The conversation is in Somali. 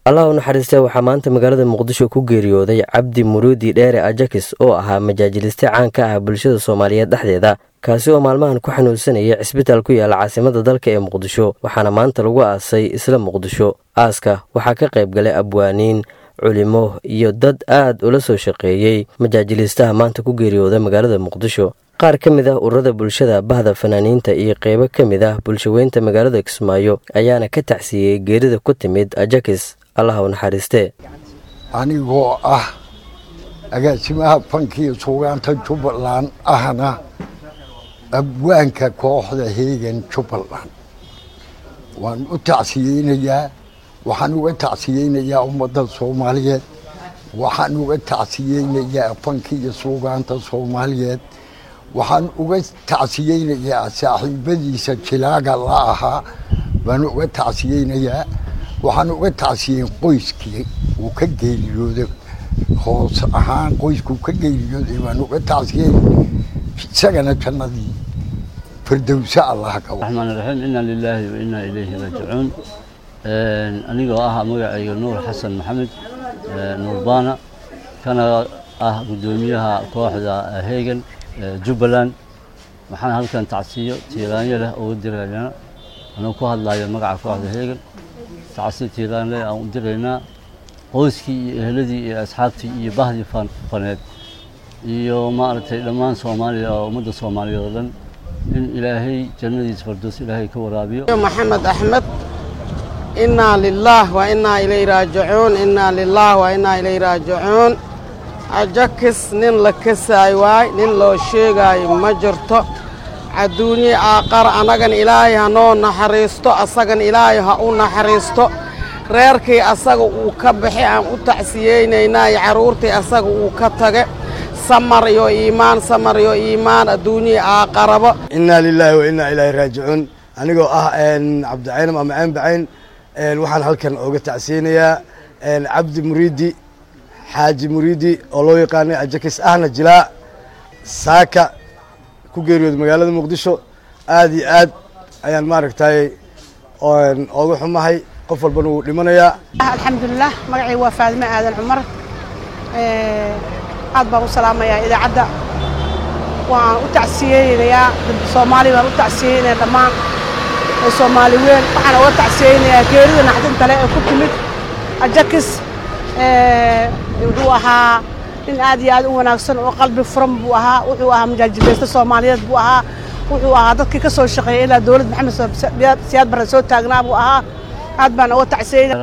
allah u naxariistee waxaa maanta magaalada muqdisho ku geeriyooday cabdi muruudi dheere ajakis oo ahaa majaajiliste caan ka ah bulshada soomaaliyeed dhexdeeda kaasi oo maalmahan ku xanuunsanaya cisbitaal ku yaala caasimada dalka ee muqdisho waxaana maanta lagu aasay isla muqdisho aaska waxaa ka qayb galay abwaaniin culimo iyo dad aad ula soo shaqeeyey majaajiliistaha maanta ku geeriyooda magaalada muqdisho qaar ka mid ah ururada bulshada bahda fanaaniinta iyo qeybo ka mid ah bulshaweynta magaalada kismaayo ayaana ka tacsiiyey geerida ku timid ajakis allaha u naxariistee anigoo ah agaasimaha fankiiyo suugaanta jubbaland ahna abwaanka kooxda heegan jubbaland waan u tacsiyeynayaa waxaan uga tacsiyeynayaa ummadda soomaaliyeed waxaan uga tacsiyeynayaa fankiiyo suugaanta soomaaliyeed waxaan uga tacsiyeynayaa saaxiibadiisa jilaaga la ahaa baan uga tacsiyeynayaa waxaan uga tacsiyeyn qoyskii uu ka geeriyooday hoos ahaan qoyskuu ka geeriyooday baan uga tacsiyeyn isagana jannadii firdowsa allah ka raxmaan raxiim inna lilaahi wa innaa ilayhi raajicuun anigoo ah magacayga nuur xasan maxamed nuurbaana kana ah guddoomiyaha kooxda heegan jubbaland waxaan halkan tacsiyo tiiraanyo leh ugu diraynaa anuu ku hadlayo magaca kooxda heegan tacsiyo tiiraan leh aan u diraynaa qoyskii iyo eheladii iyo asxaabtii iyo bahdii faneed iyo maaragtay dhammaan soomaaliya oo ummadda soomaaliyeed oo dhan in ilaahay jannadiisa fardoos ilaahay ka waraabiyo maxamed axmed innaa lilaah wa innaa ilay raajicuun innaa lilaah wa innaa ilay raajicuun ajakis nin la kasaay waay nin loo sheegaayo ma jirto adduunye aaqar annagan ilaahay ha noo naxariisto asagan ilaahay ha u naxariisto reerkii asaga uu ka baxay aan u tacsiyeynaynaa iyo carruurtii asaga uu ka tage samar iyo iimaan samar iyo iimaan adduunyii aaqarabo innaa lilaahi wa innaa ilaahi raajicuun anigoo ah cabdicaynam ama ceen bacayn waxaan halkan ooga tacsiyeynayaa cabdi muriidi xaaji muriidi oo loo yaqaanay ajakis ahna jilaa saaka ku geeriyooda magaalada muqdisho aad iyo aad ayaan maaragtay ooga xumahay qof walbana wuu dhimanayaa alxamdulilah magacay waa faadime aadan cumar aad baan u salaamayaa idaacadda waan u tacsiyeynayaa soomaali baan u tacsiyeynaya dhammaan soomaali weyn waxaan uga tacsiyeynayaa geerida naxdinta le ee ku timid ajakis wuxuu ahaa nin aad iyo aad u wanaagsan oo qalbi furan buu ahaa wuxuu ahaa majaajileysta soomaaliyeed buu ahaa wuxuu ahaa dadkii ka soo shaqeeyay ilaa dowlad maxamed siyaad barre soo taagnaa buu ahaa aad baan uga tacsiyeyna